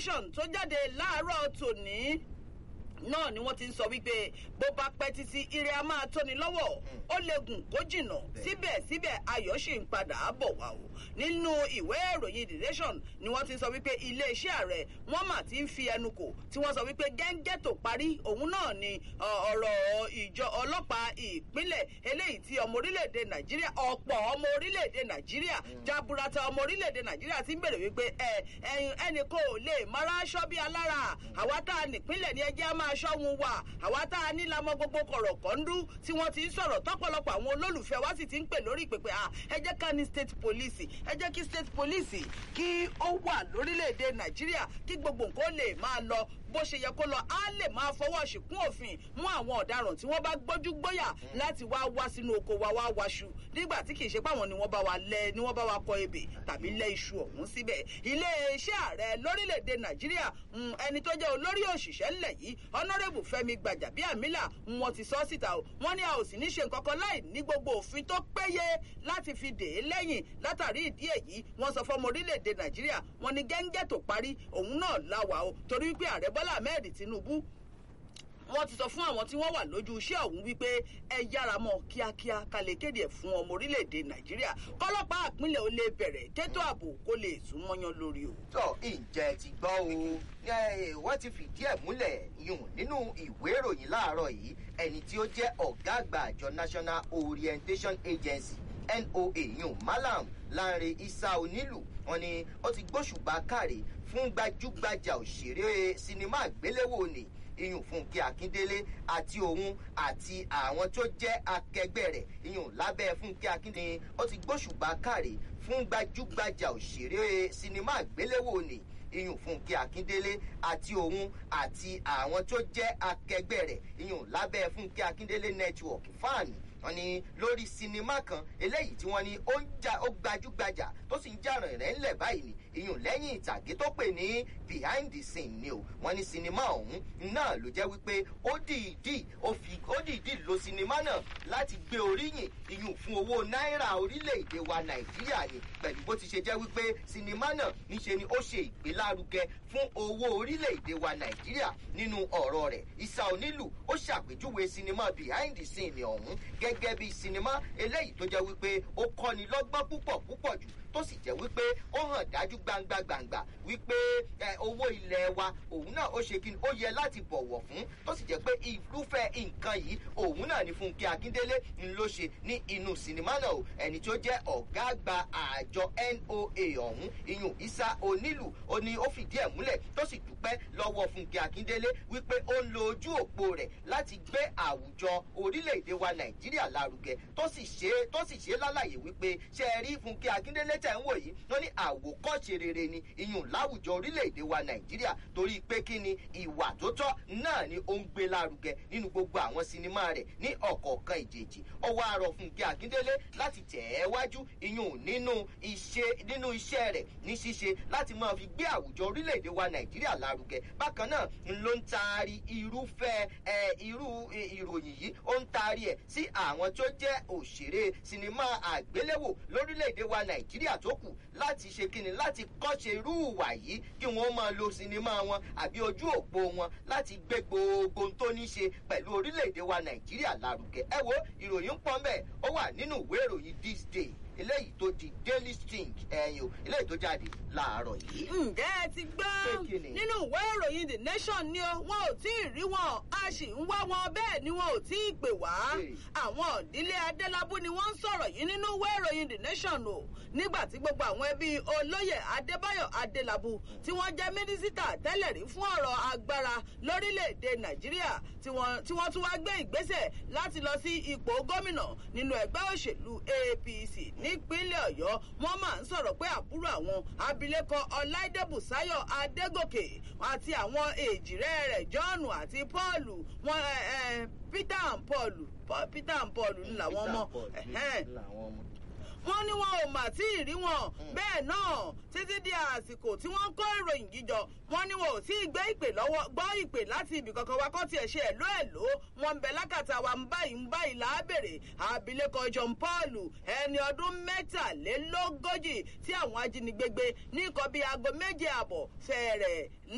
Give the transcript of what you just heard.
nation tó jáde láàárọ̀ tòní náà ni wọ́n ti ń sọ wípé bó bá pẹ́ títí ire a máa tóni lọ́wọ́ ó lè gùn kó jìnnà síbẹ̀síbẹ̀ ayọ̀ ṣì ń padà bọ̀ wá o nínú ìwé ìròyìn the nation ni wọ́n ti ń sọ wípé iléeṣẹ́ ààrẹ wọ́n mà ti ń fi ẹnu kò tí wọ́n sọ wípé gẹ́ngẹ́ tó parí òun náà ni ọ̀rọ̀ ìjọ ọlọ́pàá ìpínlẹ̀ eléyìí tí ọmọ orílẹ̀-èdè nàìjíríà ọ̀pọ̀ ọmọ orílẹ̀-èdè nàìjíríà jaburata ọmọ orílẹ̀-èdè nàìjíríà ti ń bèrè wípé ẹnì kò lè mara aṣọ bí alára àwa tá a nípínlẹ̀ ní ẹjẹ́ á máa ṣọ́hun wà àwa tá a nílamọ gbogbo kọ̀rọ̀ kọ́ńdú tí wọ́n ti ń sọ̀rọ̀ tọ́pọ̀lọpọ̀ àwọn olólùfẹ́ wa sì ti ń pè lórí ìpèpè à ẹ jẹ́ ká ní state police ẹ jẹ́ kí state police kí ó wà lórílẹ̀‐èdè nàìjíríà kí gbogbo nǹkan lè máa lọ bó ṣe yẹ kó lọ á lè máa fọwọ́ ṣìkún òfin mú àwọn ọ̀daràn tí wọ́n bá gbójú gbóyà láti wá wá sínú oko wa wá waṣu nígbà tí kì í ṣe páwọn ni wọ́n bá wa lẹ ni wọ́n bá wa kọ ebè tàbí lẹ iṣu ọ̀hún síbẹ̀ iléeṣẹ́ ààrẹ lórílẹ̀‐èdè nàìjíríà ẹni tó jẹ́ olórí òṣìṣẹ́ ńlẹ̀ yìí honourable fẹmi gbàjàbíàmílà wọn ti sọ síta o wọn ní a ò sì ní ṣe nǹkan kan láì ní gbogbo òfin tó péye láti fi dè é lẹ́yìn látàrí ìdí èyí wọn sọ fọmọ orílẹ̀‐èdè nàìjíríà wọn ní gẹ́ngẹ́ tó parí òun náà láwàá o torí wípé ààrẹ bọ́lá ahmed tinubu wọ́n ti sọ fún àwọn tí wọ́n wà lójú iṣẹ́ ọ̀hún wípé ẹ yára mọ́ kíákíá ká lè kéde ẹ̀ fún ọmọ orílẹ̀-èdè nàìjíríà kọ́lọ́pàá àpínlẹ̀ ó lè bẹ̀rẹ̀ kétò ààbò kó lè sún mọ́yán lórí o. tọ ìjẹ ti gbọ́ o wọ́n ti fìdí ẹ̀ múlẹ̀ yùn nínú ìwé ìròyìn láàárọ̀ yìí ẹni tí ó jẹ́ ọ̀gá àgbà àjọ national orientation agency noa yùn malam lanre isa onílù wọn ni ó ti gbóṣùbà káre fún gbajúgbajà òṣèré sinimá àgbéléwò ni iyùn fúnkẹ́ akíndélé àti òun àti àwọn tó jẹ́ akẹgbẹ́ rẹ̀ iyùn lábẹ́ fúnkẹ́ akíndélé ó ti gbóṣùbà káre fún gbajúgbajà òṣèré sinimá àgbéléwò ni iyùn fúnkẹ́ akíndélé àti òun àti àwọn tó jẹ́ akẹgbẹ́ rẹ̀ iyùn lábẹ́ fúnkẹ́ akíndélé network fáàní wọn ni lórí sinimá kan eléyìí tí wọn ní ó ń jà ó gbajúgbajà tó sì ń jà rẹ̀ ńlẹ̀ báyìí ni ìyún lẹ́yìn ìtàgé tó pè ní behind the scene ni o wọn ní sinimá ọ̀hún náà ló jẹ́ wípé ó dìídì ó fi ó dìídì lo sinimá náà láti gbé oríyìn ìyún fún owó náírà orílẹ̀-èdè wa nàìjíríà ni pẹ̀lú bó ti ṣe jẹ́ wípé sinimá náà níṣe ni ó ṣe ìgbélárugẹ fún owó orílẹ̀-èdè wa nàìjíríà nínú ọ̀rọ̀ rẹ̀ ìsà onílù ó ṣàpèjúwe sinimá behind the scene ọ̀hún gẹ́gẹ́ bí sinimá eléyìí tó jẹ́ wípé ó kọ́ni lọ́gbọ́n púpọ̀ púpọ̀ jù tó sì jẹ́ wípé ó hàn dájú gbangba gbangba wípé owó ilẹ̀ wa òun náà ó ṣe kí ni ó yẹ láti bọ̀wọ̀ fún tó sì jẹ́ pé irúfẹ́ nǹkan yìí òun náà ni fúnkẹ́ akíndélé ń ló ṣe ní inú sinimá náà o ẹni tó jẹ́ ọ̀gá àgbà àjọ noa ọ̀hún iyùn isa onílù ó ní ó fìdí ẹ̀ múlẹ̀ tó sì dúpẹ́ lọ́wọ́ fúnkẹ́ akíndélé wípé ó ń lo ojú òpó rẹ̀ láti gbé àwùjọ orílẹ̀-èdè wa nàìjíríà lárugẹ tó sì ṣe tó sì ṣe lálàyé wípé ṣe é rí fúnkẹ́ akíndélé tẹ̀ ń wò yìí wọ́n ní àwòkọ́ṣe rere ni iyùn láwùjọ orílẹ̀-èdè wa nàìjíríà torí pé kí ni ìwà tó tọ́ náà ni ó ń gbé lárugẹ nínú gbogbo àwọn sinimá rẹ̀ ní ọ̀kọ̀ọ̀kan ìjèjì ọwọ́ àrọ̀ fúnkẹ́ akíndélé láti tẹ̀ ẹ́ wájú iyùn nínú iṣẹ́ nínú iṣẹ́ rẹ̀ ní ṣíṣe láti máa fi gbé àwùjọ orílẹ̀-èdè wa nàìjíríà lárugẹ bákan náà ló ń taari irúfẹ́ irú ìròyìn yìí ó ń taari ẹ̀ sí àwọn tó jẹ́ òṣèré sinimá àgbéléwò lórílẹ̀‐èdè wa nàìjíríà tó kù láti ṣe kíni láti kọ́ṣe irú ìwà yìí kí wọ́n máa lo sinimá wọn àbí ojú òpó wọn láti gbé gbogbo tó ní ṣe pẹ̀lú orílẹ̀‐èdè wa nàìjíríà lárugẹ ẹ wo ìròyìn pọ́n bẹ́ẹ̀ ó wà nínú ìwé ìròyìn this day eléyìí tó di daily sting ẹyin o eléyìí tó jáde láàárọ̀ yìí. ǹjẹ́ ẹ ti gbọ́ nínú ìwé ìròyìn the nation ni o wọn ò tí ì rí wọn a sì ń wá wọn bẹ́ẹ̀ ni wọn ò tí ì pè wá. àwọn ìdílé adélábù ni wọ́n ń sọ̀rọ̀ yìí nínú ìwé ìròyìn the nation o nígbà tí gbogbo àwọn ẹbí olóyè adébáyọ̀ adélábù tí wọ́n jẹ́ mínísítà tẹ́lẹ̀ rí fún ọ̀rọ̀ agbára lórílẹ̀‐èdè nàìjíríà tí wọ́n tún wá gbé ìgbésẹ̀ láti lọ sí ipò gómìnà nínú ẹgbẹ́ òṣèlú apc nípínlẹ̀ ọ̀yọ́ wọ́n máa ń sọ̀rọ̀ pé àbúrò àwọn abilékọ ọláìdẹ́bùsáyọ̀ adégòkè àti àwọn èjìrẹ́ rẹ̀ john àti paul wọn peter and paul peter and paul ń làwọn ọmọ wọ́n ní wọn ò mà tí ì rí wọn bẹ́ẹ̀ náà títí di àsìkò tí wọ́n kó ìròyìn jíjọ wọ́n ní wọn ò tí ì gbé ìpè lọ́wọ́ gbọ́ ìpè láti ibì kankan wa kọ́ tiẹ̀ ṣe ẹ̀ló ẹ̀ló wọn ń bẹ lákàtà wa ń báyìí ń báyìí láàbèrè abilékọ john paul ẹni ọdún mẹ́tàlélógójì tí àwọn ajínigbé gbé ní nǹkan bíi aago méje àbọ̀ fẹ́ẹ̀rẹ̀